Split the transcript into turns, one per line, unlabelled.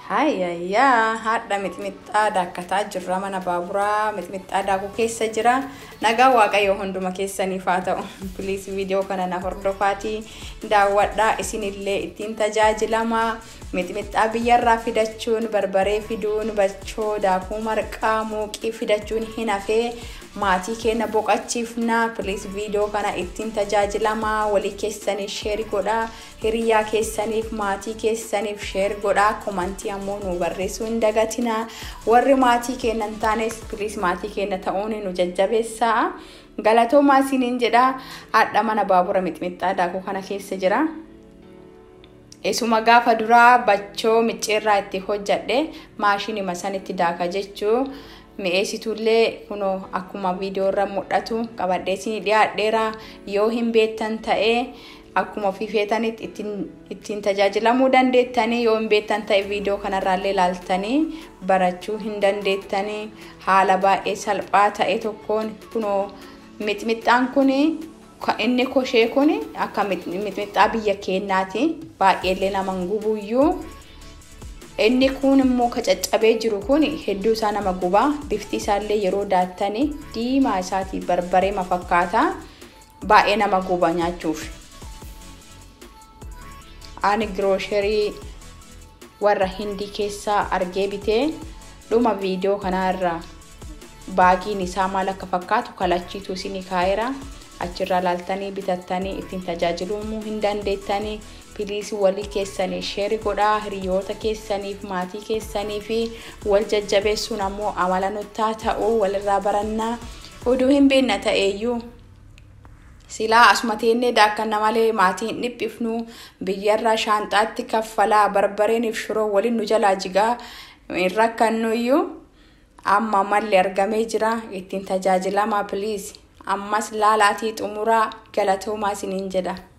Hayyayyaa haadha mixmixaa daakkataa jirra mana baaburaa mixmixaa daakuu keessa jira nagaa waaqayyo hunduma keessaniif haa ta'u piliis viidiyoo kana na hordofaatii daawwadhaa isinillee ittiin tajaajilama mixmixaa biyyarraa fidachuun barbaree fiduun bachoo daakuu marqaa muuqii fidachuun hin hafee maatii keenya boqachiifna piliis viidiyoo kana ittiin tajaajilama walii keessaniif sheer godhaa hiriyaa keessaniif maatii keessaniif sheer godhaa komantii ammoo nu barreessuu hin dagatina warri maatii keenya hin taanes piliis maatii keenya ta'uun nu jajjabeessaa galatoomaa isiniin jedha haadha mana baabura mixmixaa daakuu kana keessa jira. Isuma gaafa duraa bachoo micciirraa itti hojjadhe maashinima sanitti daaka jechuu mi'eessituullee kunoo akkuma viidiyoo irra mul'atu qabadhee isin dhiyaadheera yoo hin beektan ta'ee akkuma ofii feetanitti ittiin tajaajilamuu dandeettanii yoo hin beektan ta'e viidiyoo kanarraallee ilaaltanii barachuu hin dandeettanii haala baay'ee salphaa ta'e tokkoon kunoo mixmixaan kun inni koshee kun akka mixmixaa biyya keenyaati baay'eellee nama gubuyyuu inni kun immoo ka caccabee jiru kun hedduu isaa nama gubaa bifti isaallee yeroo daattanii diimaa isaatii barbaree mafakkaata baay'ee nama guba nyaachuuf. ani giroosherii warra hindii keessaa argee bitee dhuma viidiyoo kanarra baagiin isaa maal akka fakkaatu kalachiitu isinii kaa'eera achirraa laaltanii bitattanii ittiin tajaajiluu hin dandeettanii piliis walii keessanii sheeri godhaa hiriyoota keessaniif maatii keessanii fi wal jajjabeessuun ammoo amala nuttaa ta'uu walirraa barannaa oduu hin beekna ta'eeyyuu silaa asuma teennee daakkanna malee maatii hin dhiphifnu biyyarraa shaanxaatti kaffalaa barbareeniif shiroo waliin nu jalaa jigaa hin rakkannuyyuu amma malli argamee jira ittiin tajaajilamaa piliis ammas laalaatii xumuraa galatoomaa isiniin jedha.